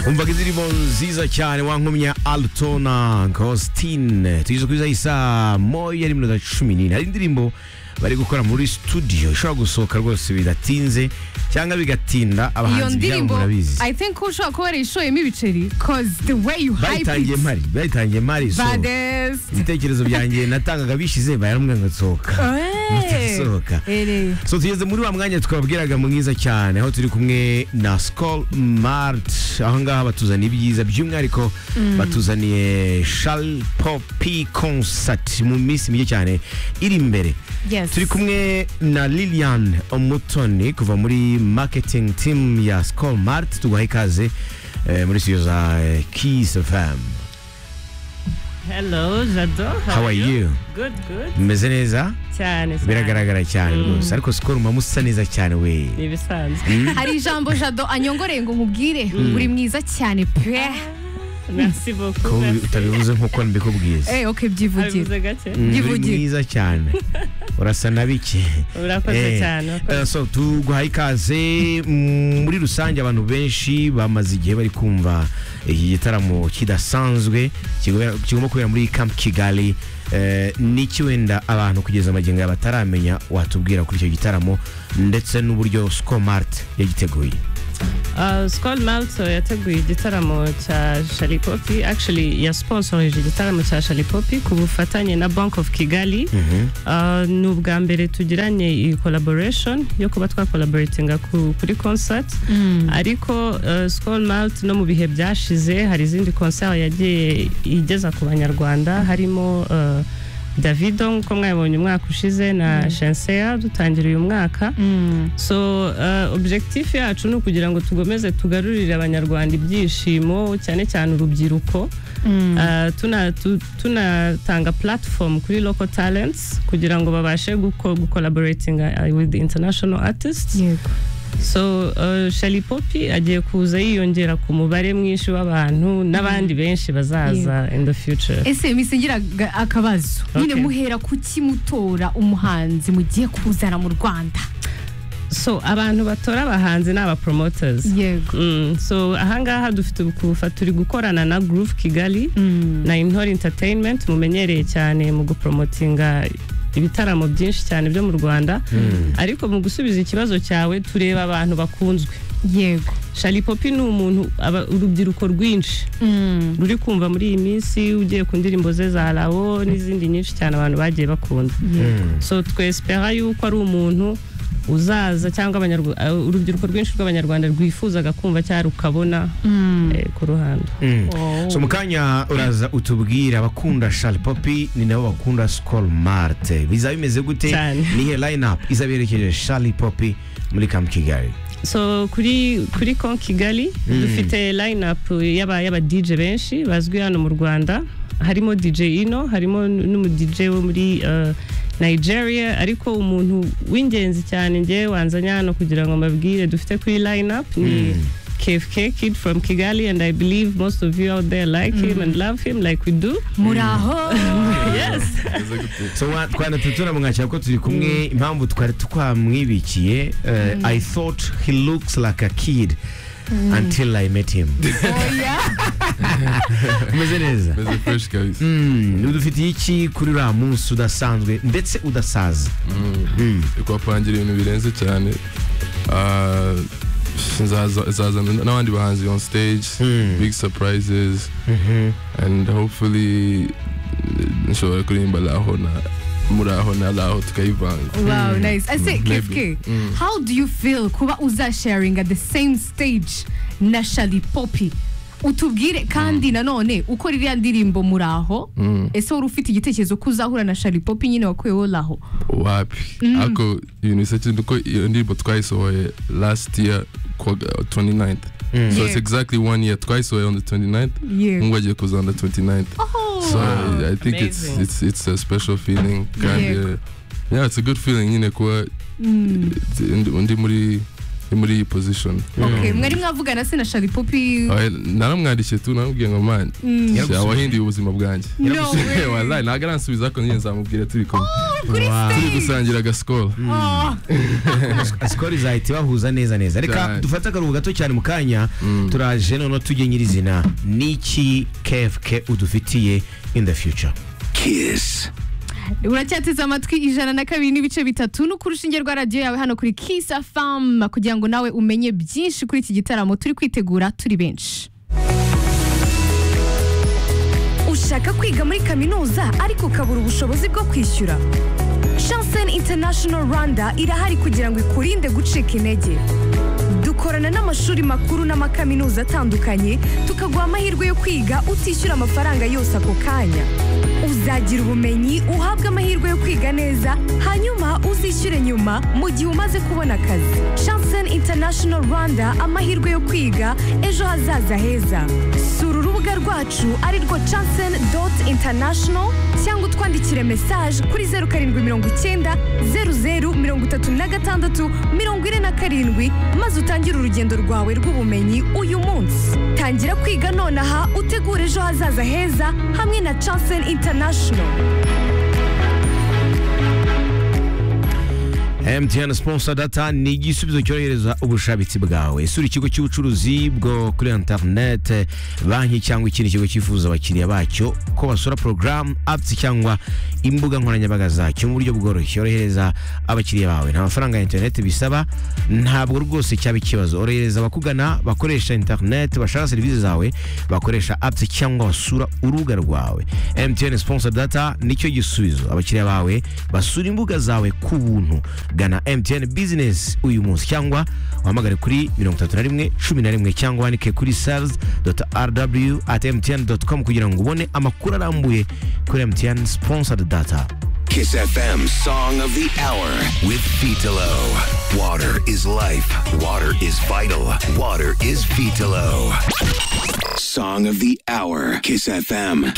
umvaga indirimbo nziza cyane wankumya alto na costin tugeze kuri za isaa moya n'iminota cumi n'ine hari indirimbo bari gukora muri studio ishobora gusohoka rwose bidatinze cyangwa bigatinda iyo abahanzi byabo ndirimbo murabizi i think ushobora kuba yarayishoyemo ibiceri cause the way you hype bayitangiye it mpari bayitangiye mpari so bades ibitekerezo byanjye natangaga bishize bayarambwira ngo nsohoka Ntasohoka. Ere. so tugeze muri wa mwanya twababwiraga mwiza cyane aho turi kumwe na Skol Mart aho ngaha batuzaniye ibyiza by'umwihariko batuzaniye Charles Poppy concert mu minsi mike cyane iri imbere Yes. turi kumwe na Lilian Omutoni kuva muri marketing team ya Skol Mart tuguhaye ikaze eh, muri studio za eh, Kiss FM Hello, Jado. How are you? Good, good. mumeze neza Cyane. cyane. biragaragara cyane Mm. rwose ariko Skol mba musa neza cyane we Ni ibisanzwe. hari ijambo jado anyongoreye ngo nkubwire uri mwiza cyane pe Merci beaucoup. ko merci. utabivuze nk'uko mbikubwiye Eh, ok byivugire Abivuze gake. Mm, uri Yivugire. mwiza cyane urasa na bike Urakoze Eh, cyane. eh, urakoze. so tuguhaye ikaze mm, muri rusange abantu benshi bamaze igihe bari kumva iki gitaramo kidasanzwe kigobera- kigomba kubera muri Camp Kigali eh, n'iki wenda abantu kugeza amagingo aya bataramenya watubwira kuri icyo gitaramo ndetse n'uburyo Scomart yagiteguye Uh, Skol Malto yateguye igitaramo cya Shali Poppy. Actually, yasponsorije igitaramo cya Shali Poppy ku bufatanye na Bank of Kigali. Mhm. Uh, ni ubwa mbere tugiranye iyi collaboration yo kuba twakolaboratinga ku, kuri concert ariko uh, Skol Malt no mu bihe byashize hari izindi concert yagiye igeza ku banyarwanda harimo uh, Davido nk'uko mwabonye umwaka ushize na Shenseya dutangira uyu mwaka Mm. so uh, objectif yacu ni ukugira ngo tugomeze tugarurire abanyarwanda ibyishimo cyane cyane urubyiruko Mm. Uh, tuna- tu- tunatanga platform kuri local talents kugira ngo babashe guko- gucollaboratinga uh, with international artists yego so uh, Shali Poppy agiye kuza yiyongera ku mubare mwinshi w'abantu n'abandi benshi bazaza in the future ese misingira akabazo nyine Okay. muhera kuki mutora umuhanzi mugiye kuzana mu rwanda so abantu batora abahanzi ni abapromoters yego Mm, so ahangaha dufite ubukufa turi gukorana na Groove Kigali Mm. na Intore Entertainment mumenyereye cyane mu gupromotinga ibitaramo byinshi cyane byo mu Rwanda ariko mu gusubiza ikibazo cyawe tureba abantu bakunzwe yego Shali Poppy ni umuntu aba- urubyiruko rwinshi Mm. ruri kumva muri iyi minsi ugiye ku ndirimbo ze za lawo n'izindi nyinshi cyane abantu bagiye bakunda so twespera yuko ari umuntu uzaza cyangwa abanyarwa- uh, urubyiruko rwinshi rw'abanyarwanda rwifuzaga kumva cyangwa rukabona Mm. eh, ku ruhando Mm. Oh. so mu kanya uraza utubwira abakunda Charles Poppy ni nabo bakunda Skol Mart bizaba bimeze gute Cyane. nihe line up izaberekeje Charles Poppy muri Camp Kigali so kuri kuri Kon Kigali dufite line up y'aba y'aba DJ benshi bazwi hano mu Rwanda harimo DJ Ino harimo n'umu DJ wo muri uh, Nigeria ariko umuntu w'ingenzi cyane ngewe wanzanya hano kugira ngo mbabwire dufite kuri line up ni KFK Kid from Kigali and I believe most of you out there like him and love him like we do muraho yes so wa- twanatatu turamwakira ko turi kumwe impamvu twari twamwibikiye eh, I thought he looks like a kid until I met him oya umeze neza Meze fresh kabisa. Mm, udufitiye iki kuri uriya munsi udasanzwe ndetse udasaza Mm. Ikwapangira ibintu birenze cyane. Ah, nzaza- Nzazana n'abandi bahanzi on stage. Mm. Big surprises. Mhm. And hopefully nshobora kuririmba laho na muraho na laho tukayivanga. wow nice ese Maybe. kefke how do you feel kuba uzasharinga the same stage na shali poppy utubwire kandi nanone ukora iriya ndirimbo muraho ese wari ufite igitekerezo ko uzahura na shali poppy nyine wakuyeho laho wapi ako ibintu bisa cyane kuko iyo ndirimbo twayisohoye last year ku wa 29th Mm. so Yeah. it's exactly one year twayisohoye on the 29th yego ngo agiye kuza on the 29th So I, I think it's Amazing. it's it's a special feeling. Kind Yeah. yeah. yeah, it's a good feeling. You know, kuwa Mm. ndi- ndi muri ni muri iyi position okay mwari mwavugana se na shari popi Oya, naramwandikiye tu namubwiye ngo man Yaragusubiza. wahinduye ubuzima bwanjye no way. Wallahi, ntabwo aransubiza ariko nyine nzamubwira turi kumwe kuri Wow. turi stage gusangira agasikoro Oh, sikoro izahita ibahuza neza neza reka Cyane. dufate akaruhu gato cyane mu kanya turaje noneho tujye nyirizina n'iki kfk udufitiye in the future Kiss. uracyateze amatwi ijana na kabiri n'ibice bitatu no ku rushinge rwa radiyo yawe hano kuri kisa famu kugira ngo nawe umenye byinshi kuri iki gitaramo turi kwitegura turi benshi ushaka kwiga muri kaminuza ariko ukabura ubushobozi bwo kwishyura shansen international rwanda irahari kugira ngo ikurinde gucika intege dukorana n'amashuri makuru n'amakaminuza atandukanye tukaguha amahirwe yo kwiga utishyura amafaranga yose ako kanya uzagira ubumenyi uhabwe amahirwe yo kwiga neza hanyuma uzishyure nyuma mu gihe umaze kubona akazi shansen international rwanda amahirwe yo kwiga ejo hazaza heza sura urubuga rwacu ari rwo chansen international cyangwa utwandikire mesaje kuri zeru karindwi mirongo icyenda zeru zeru mirongo itatu na gatandatu mirongo ine na karindwi maze utangire urugendo rwawe rw'ubumenyi uyu munsi tangira kwiga nonaha utegure ejo hazaza heza hamwe na chansen international mtn sponsor data ni igisubizo cyorohereza ubushabitsi bwawe isura ikigo cy'ubucuruzi bwo kuri interinete banki cyangwa ikindi kigo cyifuza abakiriya bacyo ko basura porogaramu apps cyangwa imbuga nkoranyambaga zacyo mu buryo bworoshye yorohereza abakiriya bawe nta mafaranga ya interinete bisaba ntabwo rwose cyaba ikibazo orohereza abakugana bakoresha interinete bashaka serivisi zawe bakoresha apps cyangwa basura urubuga rwawe mtn sponsor data nicyo gisubizo abakiriya bawe basura imbuga zawe ku buntu gana mtn business uyu munsi cyangwa uhamagare kuri 31 11 cyangwa wandike kuri sales.rw at mtn.com kugira ngo ubone amakuru arambuye kuri mtn sponsored data Kiss FM Song of the Hour with Vitalo. Water is life. Water is vital. Water is Vitalo. Song of the Hour. Kiss FM.